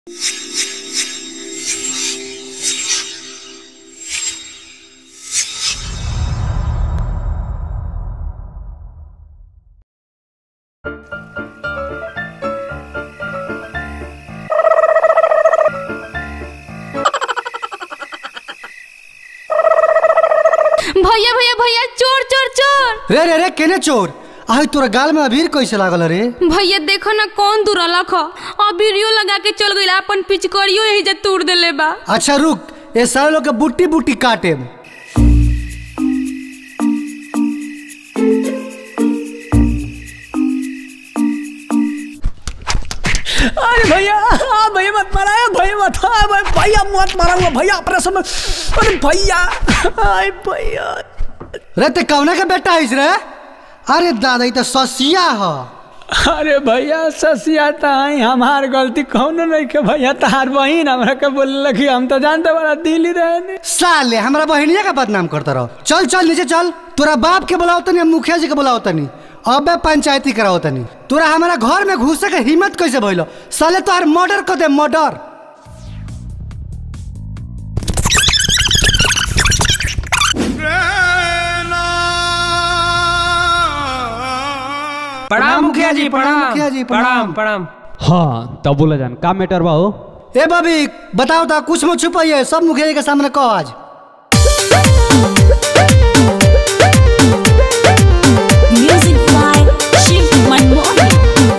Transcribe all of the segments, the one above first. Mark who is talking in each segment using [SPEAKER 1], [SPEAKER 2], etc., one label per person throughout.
[SPEAKER 1] भैया भैया भैया चोर चोर चोर
[SPEAKER 2] रे रे रे केने चोर आई तोरा गाल में अबीर कैसे लागल रे
[SPEAKER 1] भैया देखो ना कौन दुरलक ह अबीरियो लगा के चल गइल अपन पिचकरियो यही जे तोड़ देले बा
[SPEAKER 2] अच्छा रुक ये सारे लोग के बुट्टी बुट्टी काटे
[SPEAKER 3] अरे भैया हाँ भैया मत मारा भैया मत हाँ भाई भैया मत मारा हुआ भैया ऑपरेशन में अरे भैया अरे भैया
[SPEAKER 2] रे ते कौना के बेटा है रे अरे दादा ई तो ससिया ह
[SPEAKER 3] अरे भैया ससिया ताई हमार गलती कौनो नहीं के भैया तार बहिन हमरा के बोल कि हम तो जानते बड़ा दिल्ली रहने
[SPEAKER 2] साले हमरा बहनिया का बदनाम करता रहो चल चल नीचे चल तोरा बाप के बुलाओ तनी मुखिया जी के बुलाओ तनी अबे पंचायती कराओ तनी तोरा हमारा घर में घुसे के हिम्मत कैसे भइलो साले तोहर मर्डर कर दे मर्डर
[SPEAKER 4] प्रणाम मुखिया जी प्रणाम
[SPEAKER 2] मुखिया जी, प्रणाम।
[SPEAKER 4] प्रणाम
[SPEAKER 5] हाँ तब बोला जान का मैटर बा हो
[SPEAKER 2] ए बबी बताओ तो कुछ मत छुपाइए सब मुखिया जी के सामने कहो आज
[SPEAKER 6] Music by Shiv Manmohan.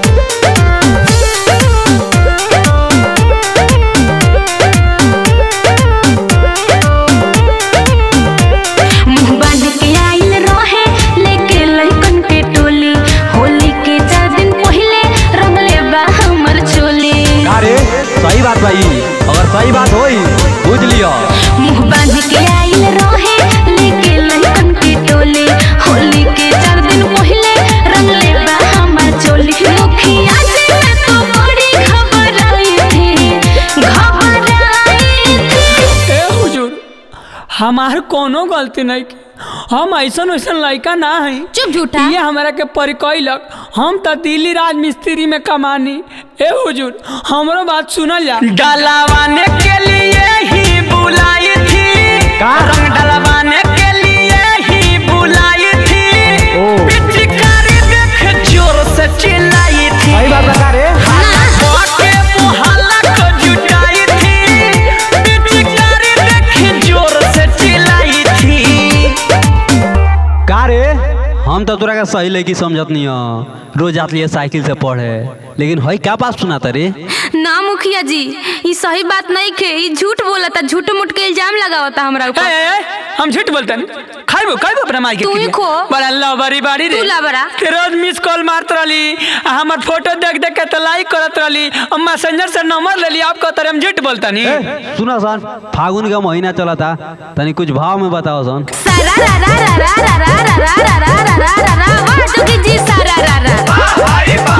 [SPEAKER 6] मुंह बांध के आइल रहे लेके लइकन के टोली होली के चार दिन पहले रंगले बा हमर चोली
[SPEAKER 5] अरे सही बात भाई अगर सही बात होई बुझ लियो
[SPEAKER 6] मुंह बांध के आइल रहे लेके लइकन के टोली होली के चार दिन पहले रंगले बा हमर चोली मुखिया जी मैं तो बड़ी घबराई थी घबराई थी
[SPEAKER 3] ए हुजूर हमार कोनो गलती नहीं की हम ऐसन वैसन लड़का ना है
[SPEAKER 1] चुप झूठा
[SPEAKER 3] ये हमारा के परिकैलक हम तो दिल्ली राज मिस्त्री में कमानी ए हुजूर हमरो बात सुनल जा डलवाने के लिए ही बुलाई थी रंग डलवाने के लिए ही बुलाई थी पिचकारी देख जोर से चिल्लाई थी सही बात बता रे के मोहल्ला को जुटाई थी पिचकारी देख जोर से चिल्लाई थी
[SPEAKER 5] का रे हम तो तोरा के सही लेकी समझत नहीं हो रोज जात लिए साइकिल से पढ़े लेकिन हई क्या बात सुनाता रे
[SPEAKER 1] ना मुखिया जी ई सही बात नहीं खे ई झूठ बोलता झूठ मूठ के इल्जाम लगावता हमरा
[SPEAKER 3] ए,
[SPEAKER 1] ऊपर
[SPEAKER 3] ए, ए, हम झूठ बोलते हैं खाइबो खाइबो अपना माई के
[SPEAKER 1] तू ही
[SPEAKER 3] क्रिया।
[SPEAKER 1] खो।
[SPEAKER 3] बड़ा लवरी बाड़ी रे
[SPEAKER 1] तू लवरा।
[SPEAKER 3] के रोज मिस कॉल मारत रहली आ हमर फोटो देख देख के तो लाइक करत रहली और मैसेंजर से नंबर ले ली आपको तरह हम झूठ बोलता नहीं
[SPEAKER 5] सुना सन फागुन का महीना चला था तनी कुछ भाव में बताओ सन
[SPEAKER 1] सारा रा रा रा रा रा रा रा रा रा रा रा रा रा रा वाह जोगी जी सारा रा रा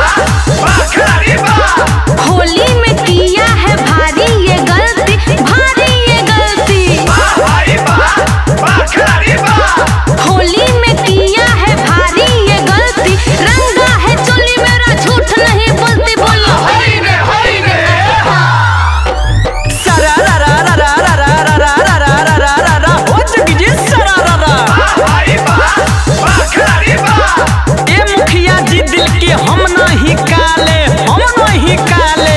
[SPEAKER 1] होली में किया है भारी ये गलती भारी ये गलती होली में किया है भारी ये गलती रंगा है चोली मेरा झूठ नहीं बोलती बोलो
[SPEAKER 3] सरा रा रा रा रा रा रा रा रा रा रा रा रा रा रा हो चुकी जी सरा रा रा ए मुखिया जी दिल के हम नहीं काले हम नहीं काले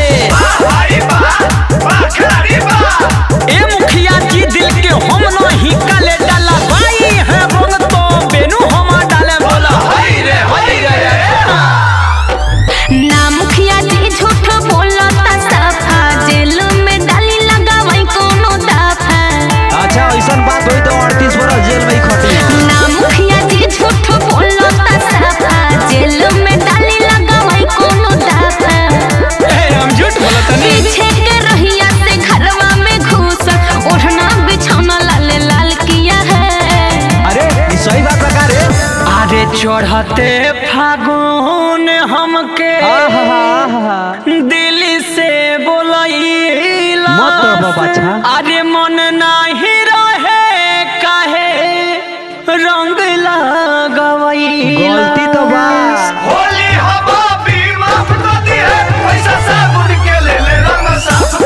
[SPEAKER 3] ए मुखिया जी दिल के हम नहीं काले डाला भाई है रंग तो बेनु हम डाले बोला हाय रे हाय रे
[SPEAKER 6] ना मुखिया जी झूठ बोलता सफा जेल में डाली लगावई कोनो दफा
[SPEAKER 5] अच्छा ऐसा बात हुई तो अड़तीस बरस जेल में ही खटी
[SPEAKER 6] ना मुखिया जी झूठ बोलता सफा जेल में डाली लगावई कोनो दफा
[SPEAKER 3] ए हम झूठ बोलत नहीं
[SPEAKER 6] पीछे के रहिया से घरवा में घुस ओढ़ना बिछौना लाल लाल किया है
[SPEAKER 5] अरे ई सही बात बता रे
[SPEAKER 3] अरे चढ़ते फागुन हमके दिल से बोलैला
[SPEAKER 5] मत रहो बाछा।
[SPEAKER 3] अरे मन नहीं रहे काहे रंग लगवैला
[SPEAKER 5] गलती तो बा
[SPEAKER 7] होली हवा भी माफ कर दी है पैसा साबुन के ले ले रंग साफ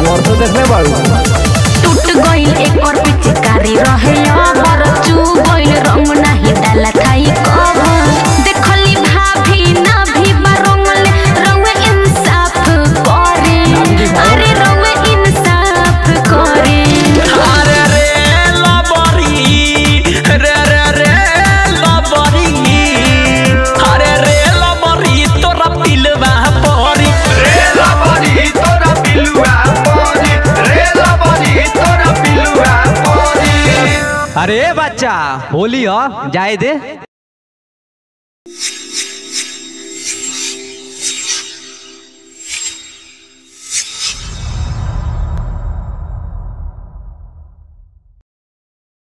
[SPEAKER 4] परसों देखले बाड़ू
[SPEAKER 6] टूट गइल एकर पिचकारी रहे अबर चू गइल रंग नाही डाला थाई कवर देखली भाभी ना भी बरंगले रंग इंसाफ करे अरे रंग इंसाफ करे
[SPEAKER 3] अरे रे लबरी रे रे रे लबरी अरे रे लबरी तोरा पिलवा परी
[SPEAKER 7] रे लबरी तोरा पिलुआ परी रे लबरी तोरा पिलुआ परी
[SPEAKER 5] अरे बच्चा होली ह जाए दे